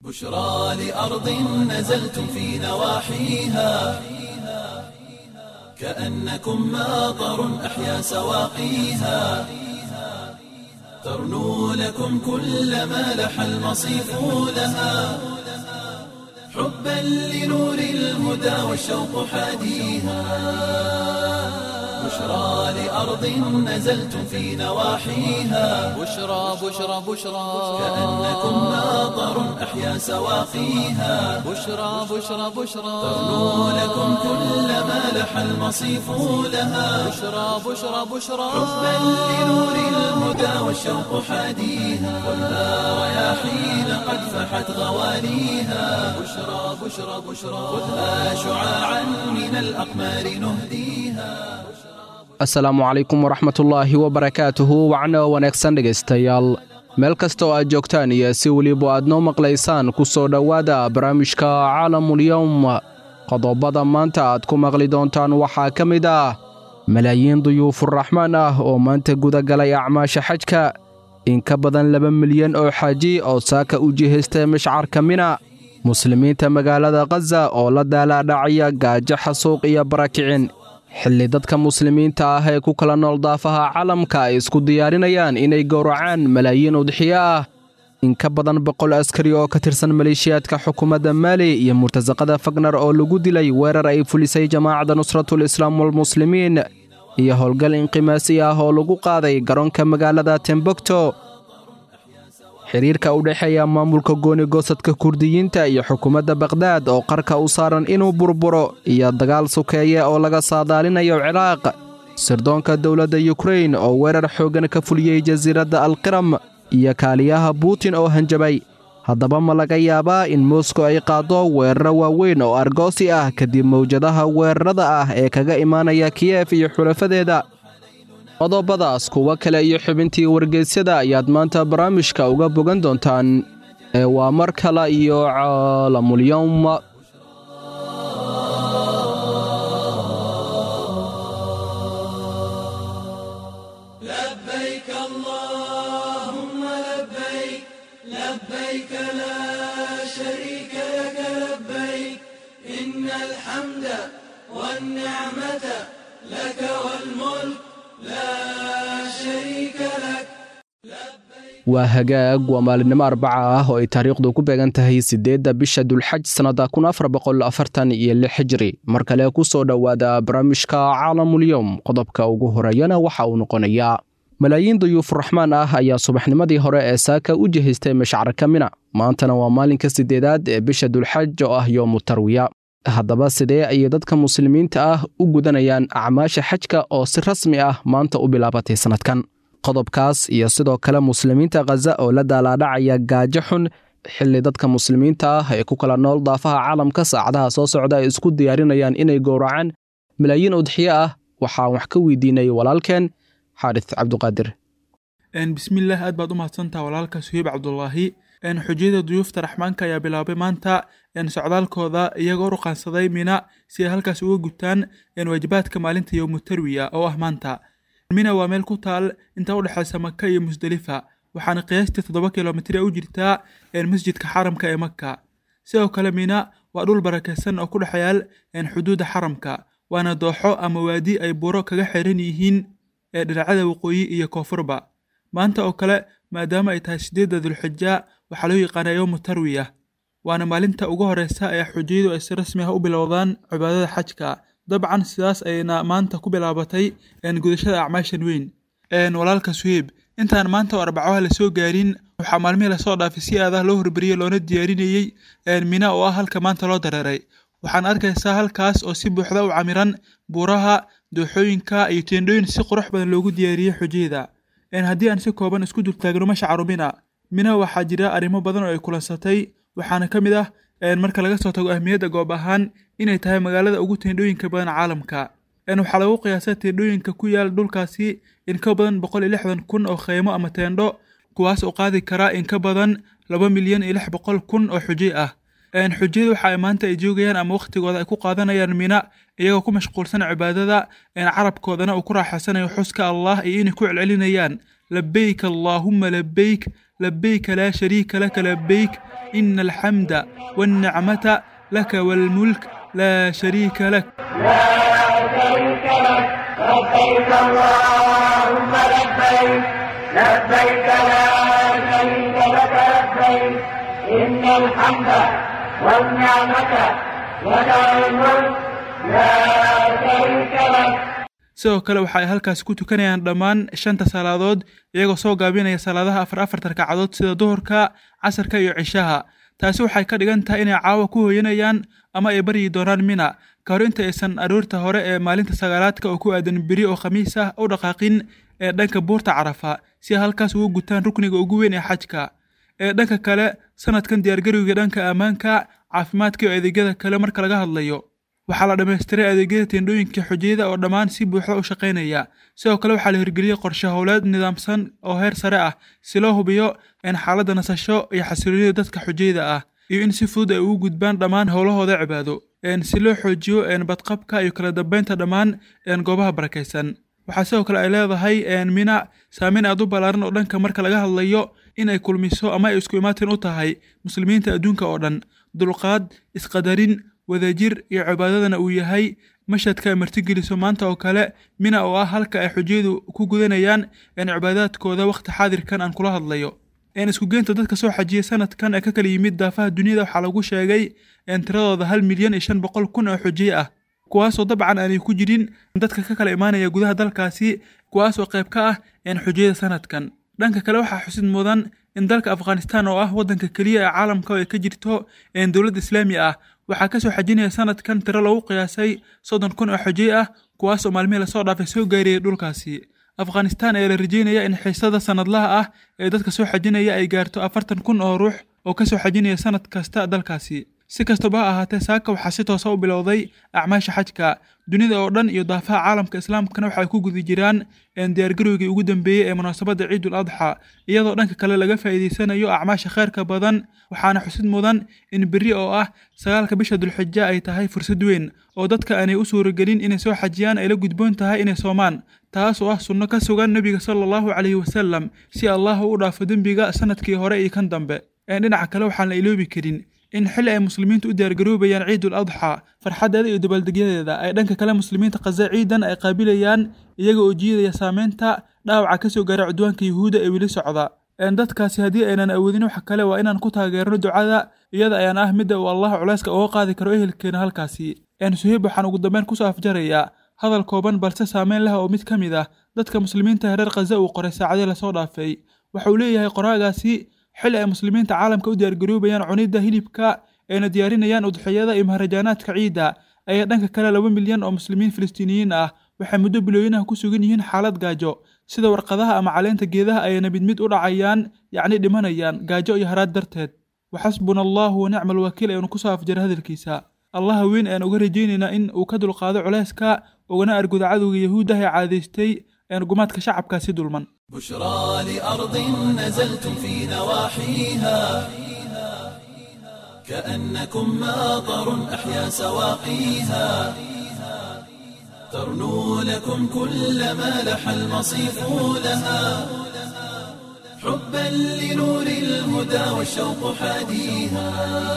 بشرى لأرض نزلتم في نواحيها كأنكم ماطر أحيا سواقيها ترنو لكم كل ما لح المصيف لها حبا لنور الهدى والشوق حاديها بشرى لأرض نزلتم في نواحيها بشرى بشرى بشرى كأنكم ماطر أحيا سواقيها بشرى بشرى بشرى ترنو لكم كل ما لح المصيف لها بشرى بشرى بشرى حبا لنور الهدى والشوق حاديها خذها رياحين قد فحت غواليها بشرى بشرى بشرى خذها شعاعا من الأقمار نهديها asalaamu calaykum waraxmatullaahi wabarakaatuhu wacno wanaagsan dhegaystayaal meel kasta oo aad joogtaan iyo si weliba aad noo maqlaysaan ku soo dhowaada barnaamijka caalamulyowm qodobada maanta aad ku maqli doontaan waxaa ka mid ah malaayiin duyuufuraxmaan ah oo maanta gudagalay acmaasha xajka in ka badan laba milyan oo xaaji oo saaka u jihaystay mashcarka mina muslimiinta magaalada khaza oo la daalaadhacaya gaajo xasuuq iyo barakicin xilli dadka muslimiinta ah ee ku kala nool daafaha calamka ay isku diyaarinayaan inay gowracaan malaayiin udxiyo ah in ka badan boqol askari oo ka tirsan maleeshiyaadka xukuumadda maali iyo murtasaqada fagnar oo lagu dilay weerar ay fulisay jamaacadda nusratul islaam walmuslimiin iyo howlgal inqimaasi ah oo lagu qaaday garoonka magaalada tembogto xiriirka u dhexeeya maamulka gooni goosadka kurdiyiinta iyo xukuumadda bakhdad oo qarka u saaran inuu burburo iyo dagaal sukeeye oo laga saadaalinayo ciraaq sirdoonka dowladda yukrain oo weerar xooggan ka fuliyey jasiiradda alqiram iyo kaaliyaha buutin oo hanjabay haddaba ma laga yaabaa in moskow ay qaaddo weeraro waaweyn oo argoosi ah kadib mawjadaha weerarada ah ee kaga imaanaya kiyef iyo xulafadeeda qodobadaas kuwo kale iyo xubintii wargeysyada ayaad maanta barnaamijka uga bogan doontaan ee waa mar kale iyo caalamulyowm لبيك اللهم لبيك لبيك لا شريك لك لبيك إن الحمد والنعمة لك والملك لا شريك لك waa hagaag waa maalinimo arbaca ah oo ay taariikhdu ku beegan tahay siddeedda bisha dulxaj sannada kun afar boqol afartan iyo lix hijri mar kale ku soo dhowaada barnaamijka caalamulyowm qodobka ugu horeeyana waxa uu noqonayaa malaayiin duyuufuraxmaan ah ayaa subaxnimadii hore ee saaka u jihaystay mashcarka mina maantana waa maalinka siddeedaad ee bisha dulxaj oo ah yoomu tarwiya haddaba sidee ayay dadka muslimiinta ah u gudanayaan acmaasha xajka oo si rasmi ah maanta u bilaabatay sannadkan qodobkaas iyo sidoo kale muslimiinta khaza oo la daalaadhacaya gaajo xun xilli dadka muslimiinta ah ee ku kala nool daafaha caalamka saacadaha soo socda ay isku diyaarinayaan inay gowracaan malaayiin udxiyo ah waxaan wax ka weydiinay walaalkeen xaarits cabduqaadir bismillaah aad baad u mahadsantaha walaalka suhiib cabdulaahi xujiyada duyuufta raxmaanka ayaa bilaabay maanta socdaalkooda iyagoo ruqaansaday mina si ay halkaas uga gutaan waajibaadka maalinta yowmu tarwiya oo ah maanta mina waa meel ku taal inta u dhexaysa maka iyo musdelifa waxaana qiyaastii toddoba kilomitr u jirtaa masjidka xaramka ee maka sidoo kale mina waa dhul barakaysan oo ku dhex yaal xuduudda xaramka waana dooxo ama waadi ay buuro kaga xiran yihiin ee dhinacyada waqooyi iyo koonfurba maanta oo kale maadaama ay tahay sideedda dulxija waxaa loo yaqaanaa yowmu tarwiya waana maalinta ugu horeysa ee xujiyadu ay si rasmi ah u bilowdaan cibaadada xajka dabcan sidaas ayna maanta ku bilaabatay gudashada acmaashan weyn walaalka suhiib intaan maanta oo arbacaha lasoo gaarin waxaa maalmihii lasoo dhaafay si aadaha loo horbariyey loona diyaarinayey mina oo ah halka maanta loo dareeray waxaan arkaysaa halkaas oo si buuxda u camiran buuraha dooxooyinka iyo teendhooyin si qurux badan loogu diyaariyey xujiyada haddii aan si kooban isku dultaagno mashcaru mina mina waxaa jira arrimo badan oo ay kulansatay waxaana ka mid ah marka laga soo tago ahmiyadda goob ahaan inay tahay magaalada ugu teendhooyinka badan caalamka waxaa lagu qiyaasaa teendhooyinka ku yaal dhulkaasi in ka badan boqol iyo lixdan kun oo kheymo ama teendho kuwaas oo qaadi karaa in ka badan laba milyan iyo lix boqol kun oo xujiy ah xujiyada waxa ay maanta ay joogayaan ama wakhtigooda ay ku qaadanayaan mina iyagoo ku mashquulsan cibaadada carabkoodana uu ku raaxaysanayo xuska allah iyo inay ku celcelinayaan labeyk allaahumma labeyk labbayka laa shariika laka labbayk ina alxamda waalnicmata laka waalmulk laa shariika lak لبيك اللهم لبيك لبيك لا شريك لك لبيك إن الحمد والنعمة لك الملك لا شريك لك sidoo kale waxa ay halkaasi ku tukanayaan dhammaan shanta salaadood iyagoo soo gaabinaya salaadaha afar afarta ragcadood sida duhurka casarka iyo cishaha taasi waxay ka dhigan tahay inay caawa ku hooyanayaan ama ay baryi doonaan mina ka hor inta aysan aroorta hore ee maalinta sagaalaadka oo ku aadan beri oo khamiis ah u dhaqaaqin ee dhanka buurta carafa si ay halkaas ugu gutaan rukniga ugu weyn ee xajka ee dhanka kale sanadkan diyaargarowga dhanka ammaanka caafimaadka iyo adeegyada kale marka laga hadlayo waxaa la dhammaystiray adeegyada teendhooyinka xujiyada oo dhammaan si buuxda u shaqaynaya sidoo kale waxaa la hirgeliyey qorshe howleed nidaamsan oo heer sare ah si loo hubiyo in xaaladda nasasho iyo xasiloonida dadka xujiyada ah iyo in si fudud ay ugu gudbaan dhammaan howlahooda cibaado si loo xoojiyo badqabka iyo kala dambeynta dhammaan goobaha barakaysan waxaa sidoo kale ay leedahay mina saameyn aad u ballaaran oo dhanka marka laga hadlayo in ay kulmiso ama ay isku imaatin u tahay muslimiinta adduunka oo dhan dulqaad isqadarin wadajir iyo cibaadadana uu yahay mashadka ay martigeliso maanta oo kale mina oo ah halka ay xujiyadu ku gudanayaan cibaadaadkooda wakhti xaadirkan aan kula hadlayo iskugeynta dadka soo xajiyay sanadkan ee ka kala yimid daafaha duniyada waxaa lagu sheegay tiradooda hal milyan iyo shan boqol kun oo xujiye ah kuwaasoo dabcan aanay ku jirin dadka ka kala imaanaya gudaha dalkaasi kuwaasoo qayb ka ah xujiyada sanadkan dhanka kale waxaa xusid mudan in dalka afghanistan oo ah waddanka keliya ee caalamka oo ay ka jirto dowlad islaami ah waxaa kasoo xajinaya sanadkan tiro lagu qiyaasay soddon kun oo xujiye ah kuwaasoo maalmihii lasoo dhaafay soo gaariyay dhulkaasi afghanistan ayaa la rajeynaya in xiisada sanadlaha ah ee dadka soo xajinaya ay gaarto afartan kun oo ruux oo kasoo xajinaya sanad kasta dalkaasi si kastaba ha ahaatee saaka waxaa si toosa u bilowday acmaasha xajka dunida oo dhan iyo daafaha caalamka islaamkana waxay ku guda jiraan diyaargarowgii ugu dambeeyey ee munaasabadda ciidul adxa iyadoo dhanka kale laga faa'iidaysanayo acmaasha khayrka badan waxaana xusid mudan in berri oo ah sagaalka bisha dulxija ay tahay fursad weyn oo dadka aanay u suuragelin inay soo xajiyaan ay la gudboon tahay inay soomaan taas oo ah sunno ka sugan nebiga sala allahu calayhi wasalam si allah u dhaafo dembiga sanadkii hore iyo kan dambe dhinaca kale waxaan la iloobi karin in xilli ay muslimiintu u diyaargaroobayaan ciidul adxa farxaddeeda iyo dabaaldegyadeeda ay dhanka kale muslimiinta khaza ciidan ay qaabilayaan iyaga oo jiidaya saameynta dhaawaca ka soo gaara cudwaanka yuhuudda ee weli socda dadkaasi haddii aynan awoodin wax kale waa inaan ku taageerno ducada iyada ayaan ah midda uu allah culayska uga qaadi karo ehelkeena halkaasi suheyb waxaan ugu dambeyn kusoo afjarayaa hadal kooban balse saameyn leh oo mid ka mid ah dadka muslimiinta reer khaza uu qoray saacadii lasoo dhaafay waxa uu leeyahay qoraagaasi xilli ay muslimiinta caalamka u diyaargaroobayaan cunidda hilibka ayna diyaarinayaan udxiyada iyo maharajaanaadka ciidda ayaa dhanka kale laba milyan oo muslimiin filistiiniyiin ah waxay muddo bilooyinaha ku sugan yihiin xaalad gaajo sida warqadaha ama caleenta geedaha ayayna mid mid u dhacayaan yacni dhimanayaan gaajo iyo haraad darteed waxasbuna allahu wa nicma alwakiil ayanu kusoo afjara hadalkiisa allaha weyn ayaan uga rajaynaynaa in uu ka dulqaado culayska ugana arguda cadowga yahuuddah ee caadaystay gumaadka shacabkaasi dulman بشرى لأرض نزلتم في نواحيها كأنكم ماطر أحيا سواقيها ترنو لكم كل ما لح المصيف لها حبا لنور الهدى والشوق حاديها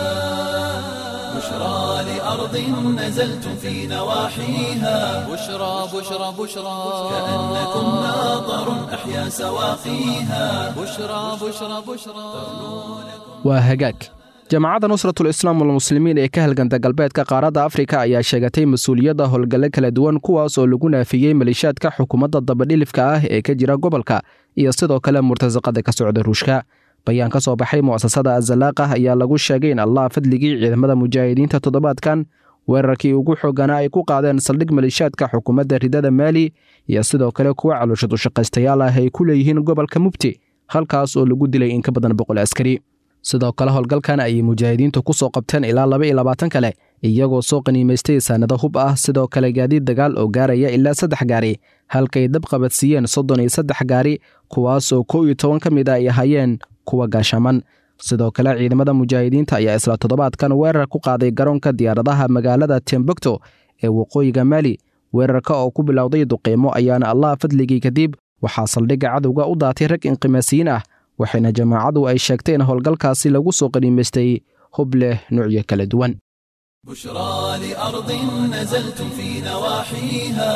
بشرى لأرض نزلتم في نواحيها بشرى بشرى بشرى كأنكم ماطر أحيا سواقيها بشرى بشرى بشرى waa hagaag jamacadda nusratul islaam walmuslimiin ee ka halganta galbeedka qaaradda afrika ayaa sheegatay mas-uuliyadda howlgalle kala duwan kuwaas oo lagu naafiyey malishaadka xukuumadda dabadhilifka ah ee ka jira gobolka iyo sidoo kale murtasaqada ka socda ruushka bayaan ka soo baxay mu'asasada azalaaqah ayaa lagu sheegay in allah fadligii ciidamada mujaahidiinta toddobaadkan weerarkii ugu xooganaa ay ku qaadeen saldhig malishaadka xukuumadda ridada maali iyo sidoo kale kuwa caloosha dushaqaystayaal ah ay ku leeyihiin gobolka mubti halkaas oo lagu dilay in ka badan boqol askari sidoo kale howlgalkan ayay mujaahidiintu ku soo qabteen ilaa laba iyo labaatan kale iyagoo soo qaniimaystay saanado hub ah sidoo kale gaadiid dagaal oo gaaraya ilaa saddex gaari halkay dab qabadsiiyeen soddon iyo saddex gaari kuwaas oo kow iyo toban ka mid a ay ahaayeen kuwa gaashaman sidoo kale ciidamada mujaahidiinta ayaa isla toddobaadkan weerar ku qaaday garoonka diyaaradaha magaalada tembukto ee waqooyiga maali weerarka oo ku bilowday duqiimo ayaana allah fadligii kadib waxaa saldhigga cadowga u daatay rag inqimaasiyiin ah waxayna jamaacadu ay sheegtay in howlgalkaasi lagu soo qaniimaystay hub leh nuucyo kala duwan بشرى لأرض نزلتم في نواحيها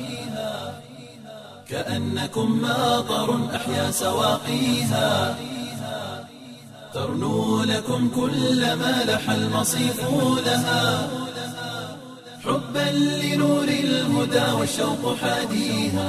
كأنكم ماطر أحيا سواقيها ترنو لكم كل ما لح المصيف لها حبا لنور الهدى والشوق حاديها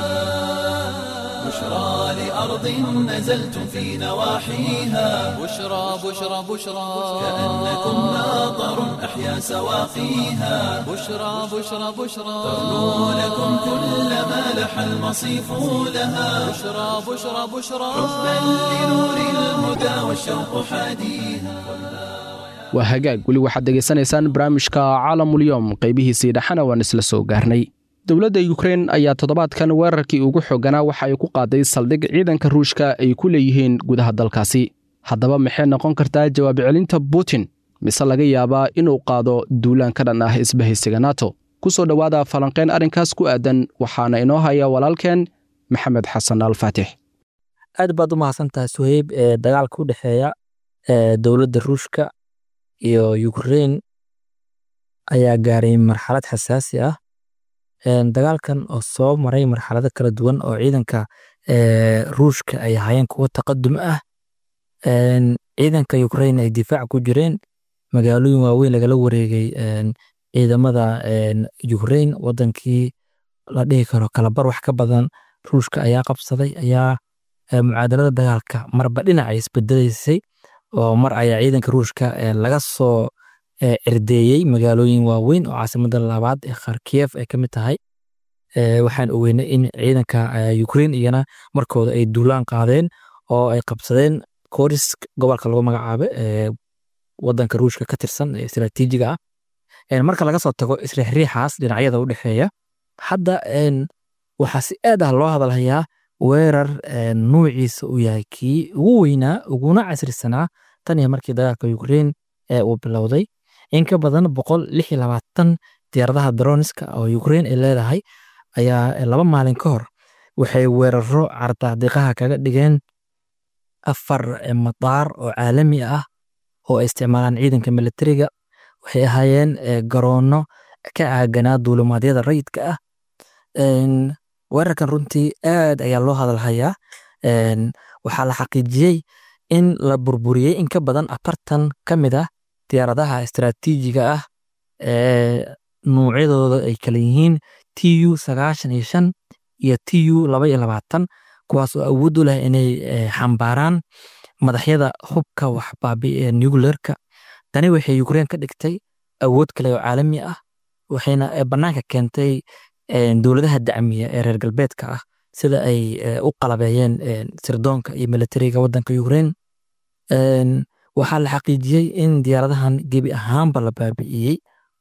بشرى لأرض نزلتم في نواحيها بشرى بشرى بشرى كأنكم ماطر أحيا سواقيها بشرى بشرى بشرى ترنو لكم كل ما لح المصيف لها بشرى بشرى بشرى حبا لنور الهدى والشوق حاديها waa hagaag weli waxaad degaysanaysaan barnaamijka caalamulyoom qaybihiisii dhexana waan isla soo gaarnay dowladda yukrein ayaa toddobaadkan weerarkii ugu xooganaa waxa ay ku qaaday saldhig ciidanka ruushka ay ku leeyihiin gudaha dalkaasi haddaba maxay noqon kartaa jawaab celinta putin mise laga yaabaa inuu qaado duulaan ka dhan ah isbahaysiga nato ku soo dhowaada falanqayn arrinkaas ku aadan waxaana inoo haya walaalkeen maxamed xasan alfaatix aad baad u mahadsantahay suheyb ee dagaalka u dhexeeya ee dowladda ruushka iyo ukrein ayaa gaaray marxalad xasaasi ah Een, dagaalkan oo soo maray marxalado kala duwan oo ciidanka ee, ruushka ay ahaayeen kuwo taqadum ah Een, ciidanka ukraine ay difaac ku jireen magaalooyin waaweyn lagala wareegay een, ciidamada een, ukraine wadankii la dhihi karo kalabar wax ka badan ruushka ayaa qabsaday ayaa ee, mucaadalada dagaalka marba dhinac ay isbedelaysay oo mar ayaa ciidanka ruushka ee, laga soo ee, cirdeeyey magaalooyin waaweyn oo caasimada labaad ee kharkiyev ay ka mid tahay Ee, waxaan ogeynay in ciidanka ee, Ukraine iyana markooda ay duulaan qaadeen oo ay qabsadeen Korisk gobolka lagu magacaabo ee wadanka ruushka ka tirsan ee istiraatiijiga ah Een, marka laga soo tago isriixriixaas dhinacyada u dhexeeya hadda een, waxaa si aad ah loo hadalhayaa weerar een, nuuciisa uu yahay kii ugu weynaa uguna casrisanaa tan iyo markii dagaalka Ukraine ee uu bilowday in ka badan boqol lix iyo labaatan diyaaradaha droniska oo Ukraine ay leedahay ayaa laba maalin ka hor waxay weeraro cardaadiqaha kaga dhigeen afar madaar oo caalami ah oo ay isticmaalaan ciidanka militariga waxay ahaayeen eh, garoono ka caaganaa duulimaadyada rayidka ah Een, weerarkan runtii aad ayaa loo hadalhayaa Een, waxaa la xaqiijiyey in la burburiyey in ka badan afartan ka mid ah diyaaradaha istiraatiijiga ah ee nuucyadooda ay kala yihiin tu sagaashan iyo shan iyo tu laba iyo labaatan kuwaas oo awood u leh inay eh, xambaaraan madaxyada hubka waxbaabi ee nuclearka tani waxay Ukraine ka dhigtay awood kale oo caalami ah waxayna eh, bannaanka keentay eh, dowladaha dacmiya ee reer galbeedka ah sida ay eh, u qalabeeyeen eh, sirdoonka iyo militariga wadanka Ukraine Een, waxaa la xaqiijiyey in diyaaradahan gebi ahaanba la baabi'iyey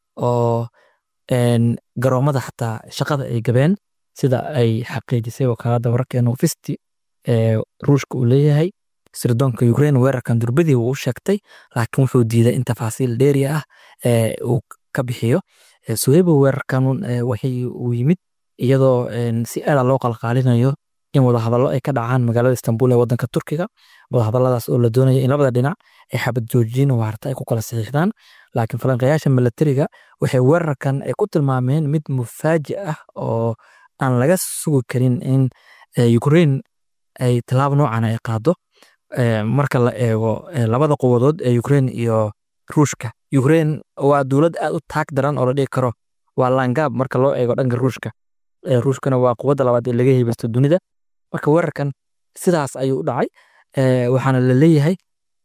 oo een, garoomada xataa shaqada ay gabeen sida ay xaqiijisay wakaalada wararkeena Novosti ee ruushka uu leeyahay sirdoonka Ukraine weerarkan durbadii wuu u sheegtay laakiin wuxuu diiday in tafaasiil dheeri ah ee uu ka bixiyo Ee, Suheybo weerarkan ee, waxay uu yimid iyadoo een, si aad ah loo qalqaalinayo in wadahadallo ay ka dhacaan magaalada Istanbul ee wadanka Turkiga wadahadalladaas oo la doonayo in labada dhinac ay xabad joojin waarta ay ku kala saxiixdaan laakiin falanqeeyaasha militariga waxay weerarkan ay ku tilmaameen mid mufaaji ah oo aan laga sugi karin in eh, Ukraine ay tallaabo noocan ay qaado Eh, marka la eego eh, labada quwadood ee Ukraine iyo Ruushka Ukraine waa dowlad aad u taag daran oo la dhihi karo waa laangaab marka loo eego dhanka Ruushka Eh, Ruushkana waa quwadda labaad ee laga heybeysto dunida marka weerarkan sidaas ayuu u dhacay Eh, waxaana la leeyahay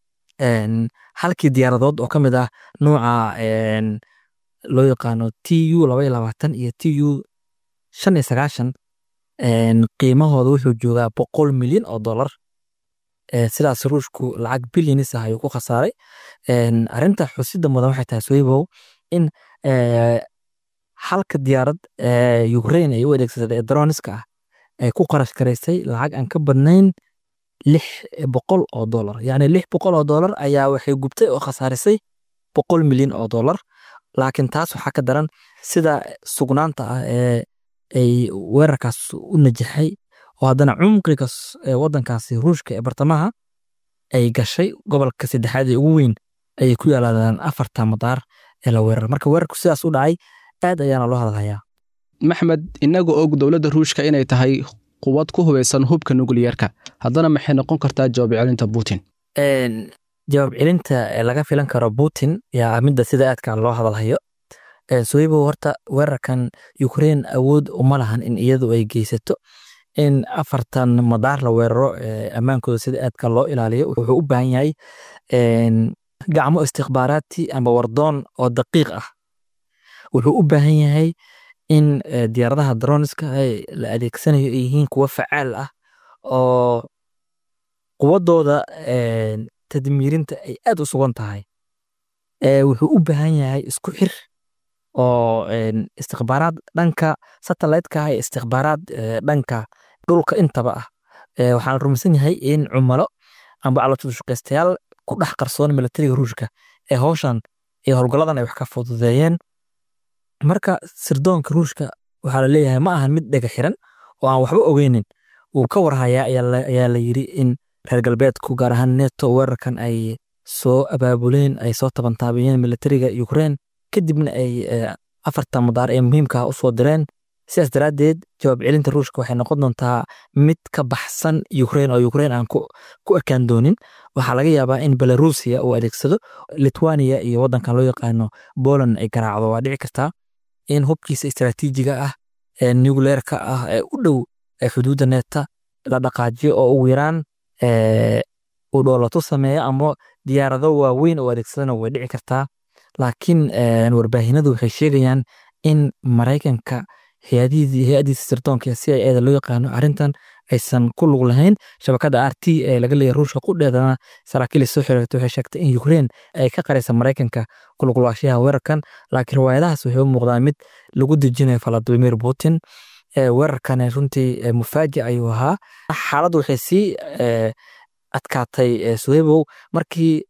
een, halkii diyaaradood oo ka mid ah nooca een, loo yaqaano tu laba iyo labaatan iyo tu shan iyo sagaashan een, qiimahooda wuxuu joogaa boqol milyan oo dollar Eh, sidaas ruushku lacag bilyanis ah ayuu ku khasaaray Een, arrinta xusida mudan waxay tahay swaybow in eh, halka diyaarad ee Ukraine ay u adeegsatay ee droniska ah ay ku qarash garaysay lacag aan ka badnayn lix boqol oo dollar yacni lix boqol oo dollar ayaa waxay gubtay oo khasaarisay boqol milyan oo dollar laakiin taas waxaa ka daran sida sugnaanta ah ee ay weerarkaas u najaxay oo haddana cumqiga s- ee waddankaasi ruushka ee bartamaha ay gashay gobolka saddexaad ee ugu weyn ayay ku yaaladaan afarta madaar ee la weerar marka weerarku sidaas u dhacay aad ayaana loo hadalhayaa maxmed inaga og dowladda ruushka inay tahay quwad ku hubaysan hubka nukliyeerka haddana maxay noqon kartaa jawaab celinta putin Een, jawaab celinta ee laga filan karo putin yaa midda sida aadka loo hadalhayo Een, sohibow horta weerarkan ukraine awood uma lahan in iyadu ay geysato in afartan madaar la weeraro ee ammaankooda sida aadka loo ilaaliyo wuxuu u baahan yahay een, gacmo istikhbaaraati ama wardoon oo daqiiq ah wuxuu u baahan yahay in eh, diyaaradaha droniska ay la adeegsanayo ay yihiin kuwo facaal ah oo quwadooda een, tadmiirinta ay aad u sugan tahay Eh, wuxuu u baahan yahay isku xir oo een, istikhbaaraad dhanka satellite-ka ah iyo istikhbaaraad eh, dhanka dhulka intaba ah Eh, waxaan rumaysan yahay in cumalo amba calooshushaqaystayaal ku dhex qarsoon militariga ruushka ee howshan iyo howlgalladan ay wax ka fududeeyeen marka sirdoonka ruushka waxaa la leeyahay ma ahan mid dhega xiran oo aan waxba ogeynin wuu ka warhayaa ayaa la- ayaa la yiri in reer galbeedku gaar ahaan neto weerarkan ay soo abaabuleen ay soo tabantaabiyeen militariga ukraine kadibna ay eh, afarta madaar ee muhiimka ah usoo direen sidaas daraaddeed jawaab celinta ruushka waxay noqon doontaa mid ka baxsan ukraine oo ukraine aan ku ku ekaan doonin waxaa laga yaabaa in belarusia uu adeegsado litwania iyo waddankan loo yaqaano poland ay garaacdo waa dhici kartaa in hubkiisa istaraatiijiga ah ee nucleerka ah ee u dhow ee xuduudda neeta la dhaqaajiyo oo ugu yaraan ee, uu dhoolato sameeyo ama diyaarado waaweyn oo adeegsadana way dhici kartaa laakiin een, warbaahinadu waxay sheegayaan in maraykanka hay-adihiisa hay-adiisa sirdoonka c i eda loo yaqaano arrintan aysan ku lug lahayn shabakada r t ee laga leeyahay ruushka qudheedana saraakiil soo xiriirtay waxay sheegtay in ukraine ay ka qaraysa maraykanka ku lug laashaha weerarkan laakiin riwaayadahaas waxay u muuqdaan mid lagu dejinayo valadimir putin ee weerarkan runtii ee mufaajic ayuu ahaa xaaladdu waxay sii ee, adkaatay ee, suhebow markii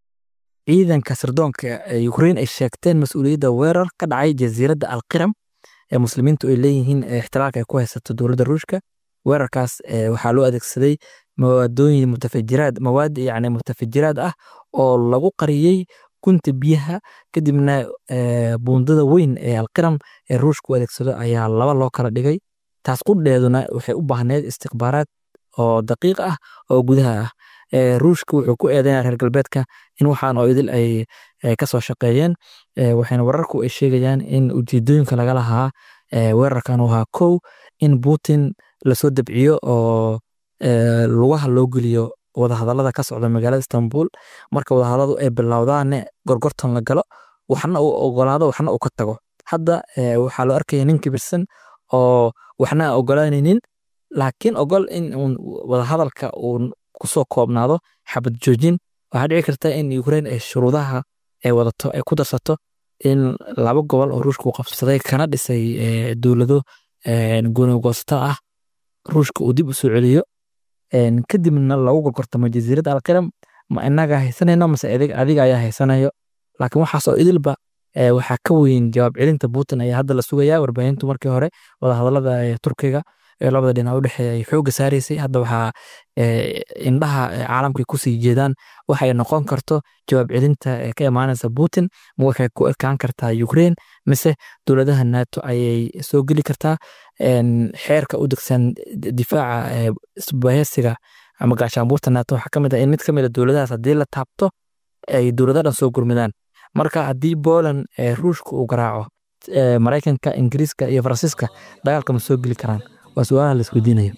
ciidanka sirdoonka ee ukraine ay sheegteen mas-uuliyadda weerar ka dhacay jasiiradda alqiram ee muslimiintu ay leeyihiin ee ixtilaalka ay ku haysato dowladda ruushka weerarkaas ee, waxaa loo adeegsaday mawaadooyin mutafajiraad mawaad yacni mutafajiraad ah oo lagu qariyey gunta biyaha kadibna ee, buundada weyn ee alqiram ee ruushka u adeegsado ayaa laba loo kala dhigay taas qudheeduna waxay u baahneyd istikhbaaraad oo daqiiq ah oo gudaha ah Ee, ruushka wuxuu ku eedeynaya reer galbeedka in waxaan oo idil ay ay ka soo shaqeeyeen Ee, waxayna wararku ay sheegayaan in ujeedooyinka laga lahaa ee, weerarkan uu ahaa kow in putin lasoo dabciyo oo ee, lugaha loo geliyo wadahadallada ka socda magaalada istanbul marka wadahadalladu ay bilowdaane gorgortan la galo waxna uu ogolaado waxna uu ka tago hadda ee, waxaa loo arkaya nin kibirsan oo waxna aan ogolaanaynin laakiin ogol in uun wadahadalka uu kusoo koobnaado xabad joojin waxaa dhici karta in ukraine ay shuruudaha ay wadato ay ku darsato in laba gobol oo ruushka uu qabsaday kana dhisay ee, dowlado goonigoosta ah ruushka uu dib u soo celiyo een, kadibna lagu gorgortamo jasiiradda alqiram ma inaga haysanayno mase adig- adiga ayaa haysanayo laakiin waxaas oo idilba ee, waxaa ka weyn jawaab celinta putin ayaa hadda la sugaya warbaahintu markii hore wadahadallada ee turkiga ee labada dhinac u dhexeeya ay xoogga saaraysay hadda waxaa ee, indhaha ee, caalamka kusii jeedaan waxay noqon karto jawaab celinta ee ka imaanaysa putin ma waxay ku ekaan kartaa ukraine mise dowladaha nato ayay soo geli kartaa een, xeerka u degsan d- difaaca ee, isbahaysiga ama gaashaanbuurta nato waxaa ka mid ah in mid ka mid a dowladahaas haddii la taabto ay dowlado dhan soo gurmidaan marka haddii poland ee ruushka uu garaaco ee, maraykanka ingiriiska iyo faransiiska dagaalka ma soo geli karaan waa su-aalaha la isweydiinayo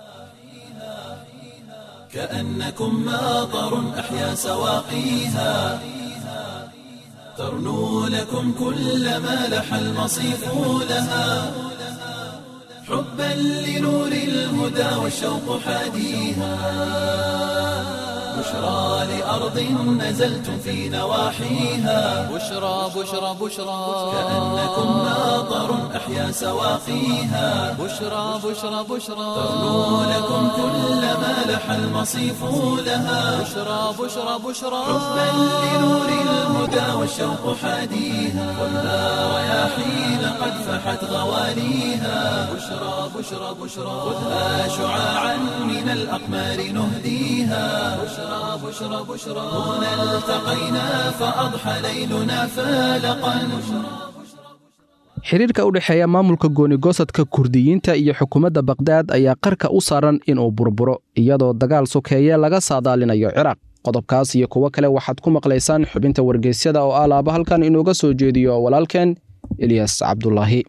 كأنكم ماطر أحيا سواقيها ترنو لكم كل ما لح المصيف لها حبا لنور الهدى والشوق حاديها بشرى لأرض نزلتم في نواحيها بشرى بشرى بشرى كأنكم ماطر أحيا سواقيها بشرى بشرى بشرى ترنو لكم كل ما لح المصيف لها بشرى بشرى بشرى حبا لنور الهدى والشوق والشوق حاديها خذها رياحين قد فحت غواليها بشرى بشرى بشرى خذها شعاعا من الأقمار نهديها بشرى بشرى بشرى هنا التقينا فأضحى ليلنا فالقا xiriirka u dhexeeya maamulka goonigosadka kurdiyiinta iyo xukuumadda bakdaad ayaa qarka u saaran inuu burburo iyadoo dagaal sokeeye laga saadaalinayo ciraaq qodobkaas iyo kuwo kale waxaad ku maqlaysaan xubinta wargeysyada oo alaaba halkan inooga soo jeediyo walaalkeen ilyas cabdulaahi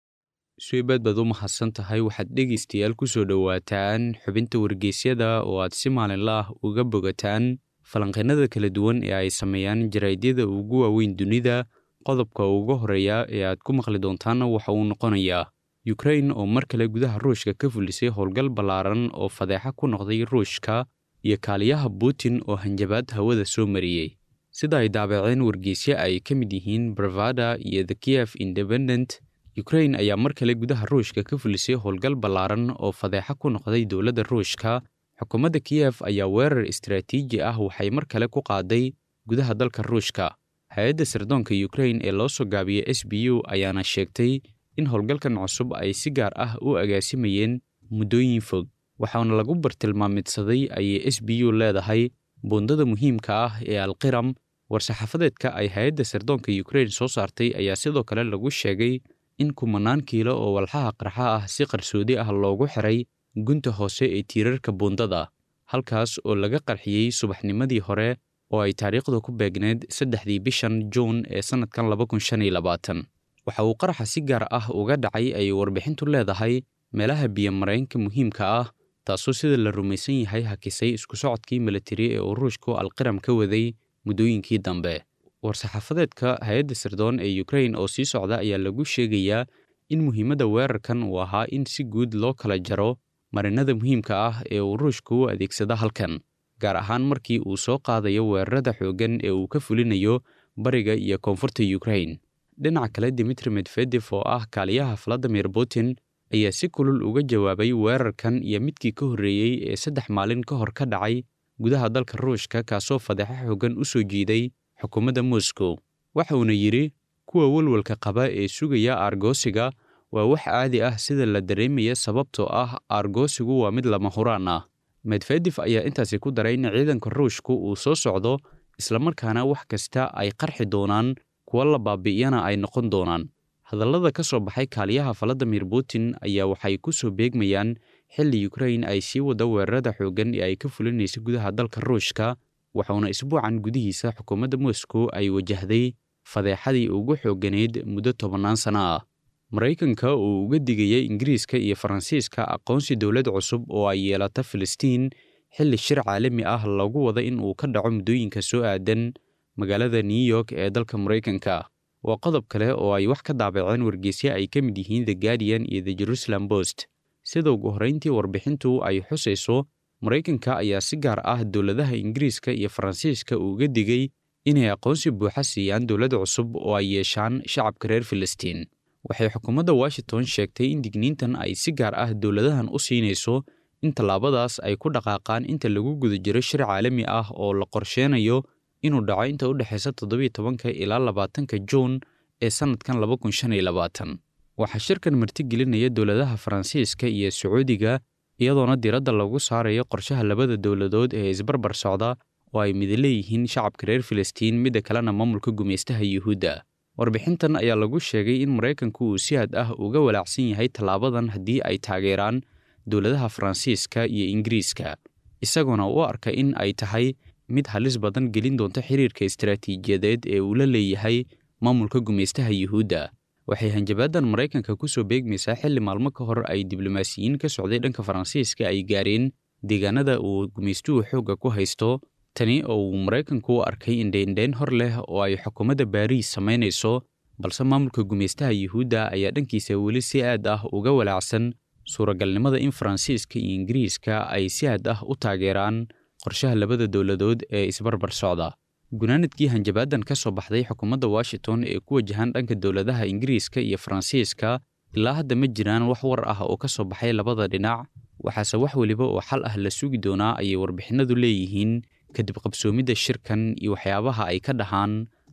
suibaad baad u mahadsan tahay waxaad dhegaystayaal ku soo dhowaataan xubinta wargeysyada oo aad si maalinla ah uga bogataan falanqeennada kala duwan ee ay sameeyaan jaraadyada ugu waaweyn dunida qodobka ugu horeeya ee aad ku maqli doontaanna waxa uu noqonayaa yukrain oo mar kale gudaha ruushka ka fulisay howlgal ballaaran oo fadeexa ku noqday ruushka iyo kaaliyaha putin oo hanjabaad hawada soo mariyey sida ay daabaceen wargeysyo ay ka mid yihiin bravada iyo the kiev independent yukrain ayaa mar kale gudaha ruushka ka fulisay howlgal ballaaran oo fadeexa ku noqday dowladda ruushka xukuumadda kiyef ayaa weerar istaraatiiji ah waxay mar kale ku qaaday gudaha dalka ruushka hay-adda sirdoonka yukrain ee loo soo gaabiyey s b u ayaana sheegtay in howlgalkan cusub ay si gaar ah u agaasimayeen muddooyin fog waxaana lagu bartilmaamidsaday ayay s b u leedahay buundada muhiimka ah ee alqiram war-saxaafadeedka ay hay-adda sirdoonka yukrain soo saartay ayaa sidoo kale lagu sheegay in kumanaan kiilo oo walxaha qarxa ah si qarsoodi ah loogu xiray gunta hoose ee tiirarka buundada halkaas oo laga qarxiyey subaxnimadii hore oo ay taariikhdu ku beegneed saddexdii bishan juun ee sannadkan laba kun shan iyo labaatan waxa uu qaraxa si gaar ah uga dhacay ay warbixintu leedahay meelaha biyomareenka muhiimka ah taasoo sida la rumaysan yahay hakisay isku socodkii militari ee uu ruushku alqiram ka waday muddooyinkii dambe war-saxaafadeedka hay-adda sirdoon ee yukrain oo sii socda ayaa lagu sheegayaa in muhiimadda weerarkan uu ahaa in si guud loo kala jaro marinada muhiimka ah ee uu ruushku u adeegsado halkan gaar ahaan markii uu soo qaadayo weerarada xooggan ee uu ka fulinayo bariga iyo koonfurta yukrain dhinaca kale dimitri medvedef oo ah kaaliyaha valadimir putin ayaa si kulul uga jawaabay weerarkan iyo midkii ka horreeyey ee saddex maalin ka hor ka dhacay gudaha dalka ruushka kaasoo fadeexo xooggan u soo jiiday xukuumadda moscow waxa uuna yidhi kuwa walwalka qaba ee sugaya aargoosiga waa wax caadi ah sida la dareemaya sababtoo ah aargoosigu waa mid lama huraan ah medvedef ayaa intaasi ku daray in ciidanka ruushku uu soo socdo islamarkaana wax kasta ay qarxi doonaan kuwa la baabi'iyana ay noqon doonaan hadallada ka soo baxay kaaliyaha valadimir putin ayaa waxay ku soo beegmayaan xilli yukrain ay sii wada weerarada xooggan ee ay ka fulinaysa gudaha dalka ruushka waxauna isbuucan gudihiisa xukuumadda moscow ay wajahday fadeexadii ugu xoogganayd muddo tobannaan sana ah maraykanka uu uga digayay ingiriiska iyo faransiiska aqoonsi dowlad cusub oo ay yeelata filistiin xilli shir caalami ah lagu wada in uu ka dhaco muddooyinka soo aadan magaalada new york ee dalka maraykanka waa qodob kale oo ay wax ka daabaceen wargeysyo ay ka mid yihiin the guardian iyo the jerusalem post sida ugu horrayntii warbixintu ay xusayso maraykanka ayaa si gaar ah dowladaha ingiriiska iyo faransiiska uga digay inay aqoonsi buuxa siiyaan dowlad cusub oo ay yeeshaan shacabka reer filistiin waxay xukuumadda washington sheegtay in digniintan ay si gaar ah dowladahan u siinayso in tallaabadaas ay ku dhaqaaqaan inta lagu guda jiro shir caalami ah oo la qorsheenayo inuu dhaco inta u dhexaysa toddobiyo tobanka ilaa labaatanka juun ee sannadkan laba kun shan iyo labaatan waxaa shirkan martigelinaya dowladaha faransiiska iyo sacuudiga iyadoona diradda lagu saarayo qorshaha labada dowladood ee isbarbar socda oo ay mid leeyihiin shacabka reer filistiin midda kalena maamulka gumaystaha yuhuudda warbixintan ayaa lagu sheegay in maraykanku uu si had ah uga walaacsan yahay tallaabadan haddii ay taageeraan dowladaha faransiiska iyo ingiriiska isagoona u arka in ay tahay mid halis badan gelin doonta xiriirka istaraatiijiyadeed ee uu la leeyahay maamulka gumaystaha yuhuudda waxay hanjabaadan maraykanka ku soo beegmaysaa xilli maalmo ka hor ay diblomaasiyiin ka socday dhanka faransiiska ay gaareen deegaanada uu gumaystuhu xoogga ku haysto tani oo uu maraykanku u arkay indheindheyn hor leh oo ay xukuumadda baariis samaynayso balse maamulka gumaystaha yuhuudda ayaa dhankiisa weli si aad ah uga walaacsan suuragalnimada in faransiiska iyo ingiriiska ay si aad ah u taageeraan qorshaha labada dowladood ee isbarbar socda gunaanadkii hanjabaadan ka soo baxday xukuumadda washington ee ku wajahan dhanka dowladaha ingiriiska iyo faransiiska ilaa hadda ma jiraan wax war ah oo ka soo baxay labada dhinac waxaase wax weliba oo xal ah la sugi doonaa ayay warbixinadu leeyihiin kadib qabsoomidda shirkan iyo waxyaabaha ay ka dhahaan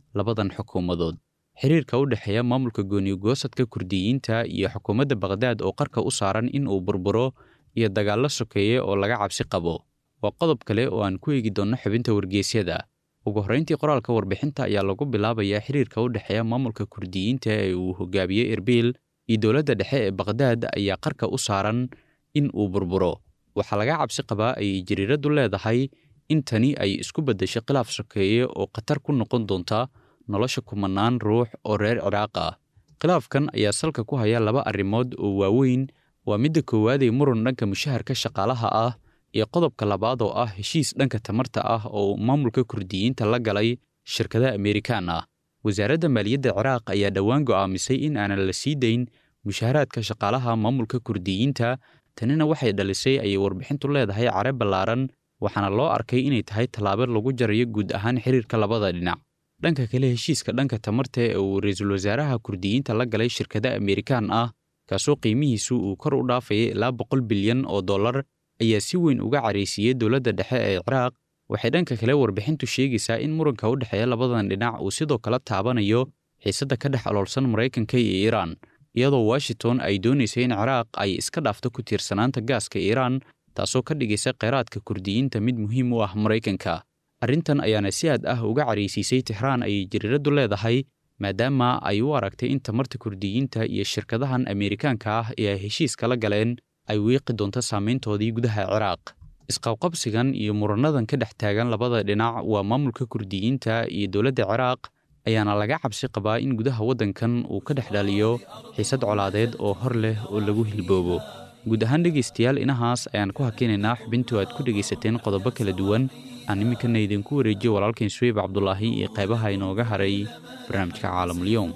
labadan xukuumadood xiriirka u dhexeeya maamulka gooniyogoosadka kurdiyiinta iyo xukuumadda bakhdad oo qarka u saaran in uu burburo iyo dagaallo sokeeye oo laga cabsi qabo waa qodob kale oo aan ku eegi doonno xubinta wargeysyada ugu horrayntii qoraalka warbixinta ayaa lagu bilaabayaa xiriirka u dhexeeya maamulka kurdiyiinta ee uu hogaamiyey erbil iyo dowladda dhexe ee bakhdad ayaa qarka u saaran in uu burburo waxaa laga cabsi qabaa ayay jariiraddu leedahay in tani ay isku beddesho khilaaf sokeeye oo khatar ku noqon doonta nolosha kumanaan ruux oo reer ciraaq ah khilaafkan ayaa salka ku haya laba arrimood oo waaweyn waa midda koowaadee muran dhanka mushaharka shaqaalaha ah iyo qodobka labaad oo ah heshiis dhanka tamarta ah oo maamulka kurdiyiinta la galay shirkadaha amerikaan ah wasaaradda maaliyadda ciraaq ayaa dhowaan go'aamisay in aanan la sii dayn mushaharaadka shaqaalaha maamulka kurdiyiinta tanina waxay dhalisay ayay warbixintu leedahay care ballaaran waxaana loo arkay inay tahay tallaabo lagu jarayo guud ahaan xiriirka labada dhinac dhanka kale heshiiska dhanka tamarta ee uu ra-iisul wasaaraha kurdiyiinta la galay shirkada amerikaan ah kaasoo qiimihiisu uu kor u dhaafaya ilaa boqol bilyan oo dollar ayaa si weyn uga caraysiiyey dowladda dhexe ee ciraaq waxay dhanka kale warbixintu sheegaysaa in muranka u dhexeeya labadan dhinac uu sidoo kale taabanayo xiisadda ka dhex aloolsan maraykanka iyo iiraan iyadoo washington ay doonaysay in ciraaq ay iska dhaafto ku tiirsanaanta gaaska iiraan taasoo ka dhigaysa kheyraadka kurdiyiinta mid muhiim u ah maraykanka arrintan ayaana si aad ah uga caraysiisay tixraan ayay jariiraddu leedahay maadaama ay u aragtay in tamarta kurdiyiinta iyo shirkadahan ameerikaanka ah ee ay heshiiska la galeen ay wiiqi doonto saamayntoodii gudaha ciraaq isqabqabsigan iyo muranadan ka dhex taagan labada dhinac waa maamulka kurdiyiinta iyo dowladda ciraaq ayaana laga cabsi qabaa in gudaha waddankan uu ka dhex dhaliyo xiisad colaadeed oo hor leh oo lagu hilboobo guud ahaan dhegaystayaal inahaas ayaan ku hakinaynaa xubintu aad ku dhegaysateen qodobo kala duwan aan iminkana idinku wareejiyo walaalkain suweyb cabdulaahi iyo qaybaha inooga haray barnaamijka caalamulyoom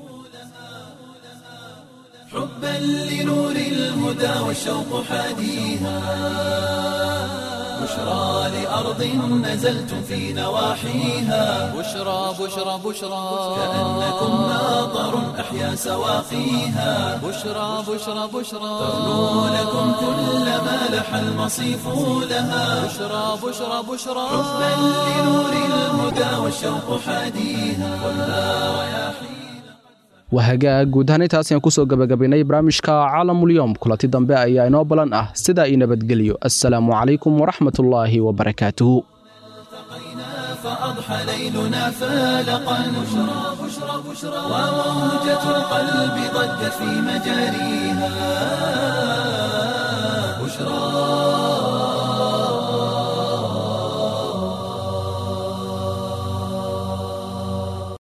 حبا لنور الهدى والشوق حاديها بشرى لأرض نزلتم في نواحيها بشرى بشرى بشرى كأنكم ماطر أحيا سواقيها بشرى بشرى بشرى تغنو لكم كل ما لح المصيف لها بشرى بشرى بشرى حبا لنور الهدى والشوق حاديها كلها رياحيها wahagaa guud ahaan intaas ayaan kusoo gabagabaynay barnaamijka caalamulyoom kulanti dambe ayaa inoo balan ah sidaa ii nabadgelyo assalaamu calaykum waraxmatullaahi wabarakaatuhu فأضحى ليلنا فالقا بشرى بشرى بشرى وموجة القلب ضجت في مجاريها بشرى